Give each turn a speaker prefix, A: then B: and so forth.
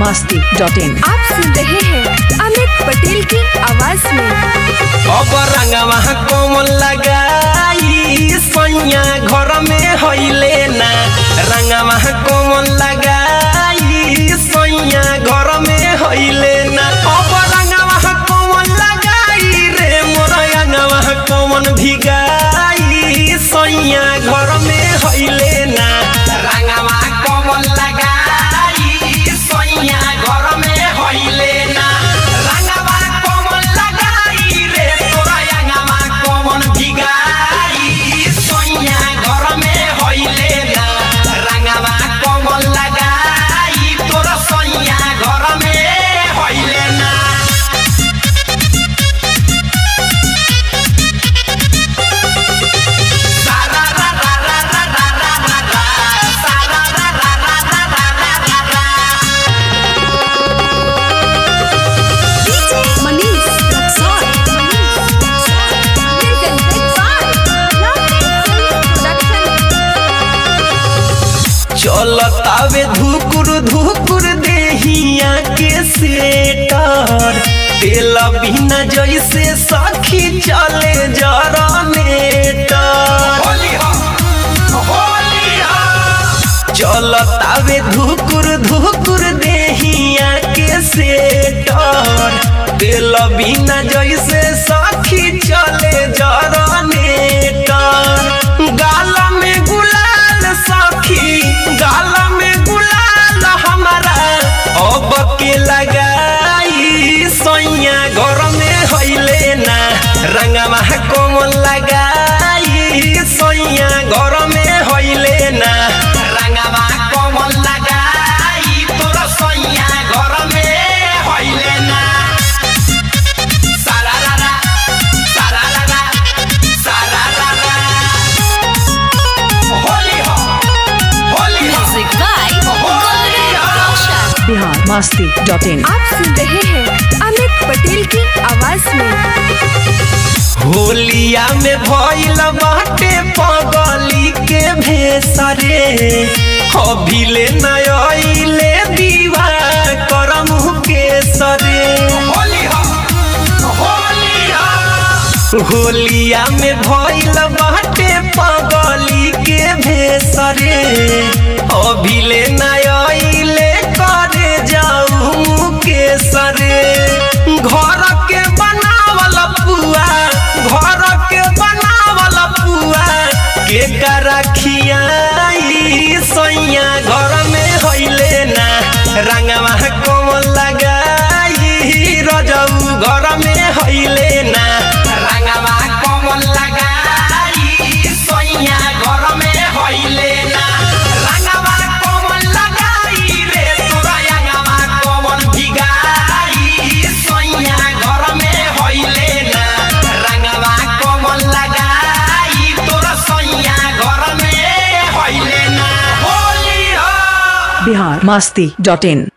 A: Masti dot in
B: आप सुन रहे हैं अमित पटेल की आवाज में
C: अब रंगवा कोमल लगाई सैया घर में हईले ना रंगवा कोमल लगाई सैया घर में हईले ना अब रंगवा कोमल लगाई रे मोर रंगवा कोमल भिगाई सैया घर में हईले ना रंगवा कोमल लगाई सैया घर में हईले ना रंगवा कोमल लगाई रे तोरा रंगवा कोमल भिगाई सैया घर में हईले ना रंगवा कोमल लगाई तोरा सैया घर में हईले ना
B: DJ Manish Raxaul presented by lovely production
C: चलतावे धुकुर धुकुर देहिया के सेटर तेल बिना जैसे सखी चले चलतावे धुकुर धुकुर देहिया के सेटर तेल बिना जैसे सखी चले जरनेटर गाल में गुलाल सखी गाल में गुलाल हमारा अब के लगाई सैया घर में हईले ना रंगवा कोमल लगाई सैया घर में हईले ना रंगवा कोमल लगाई तोरा सैया घर में हईले ना सारा रा सारा रा सारा रा होली हो होली हो
B: म्यूजिक बाय
C: होली हो
A: बिहार मस्ती डॉट इन
B: आप सुन रहे हैं अमित पटेल की आवाज में
C: होलिया में भइल बाटे पगली के भेसरे अभिले नयले दीवा करम के सरे होलिया में भइल बाटे पगली के भेसरे अभिले नयले करे जाऊ के सरे घर के बनावल पुआ घर के बनावल पुआ के रखियाई सैया घर में हईले ना रंगवा कोमल लगाई रजऊ घर में हईले ना रंगवा कोमल लगाई सैया घर में हईले ना रंगवा कोमल लगाई रे तोरा रंगवा कोमल भिगाई सैया घर में हईले ना रंगवा कोमल लगाई तोरा सैया घर में हईले ना होली हो
A: बिहार मस्ती डॉट इन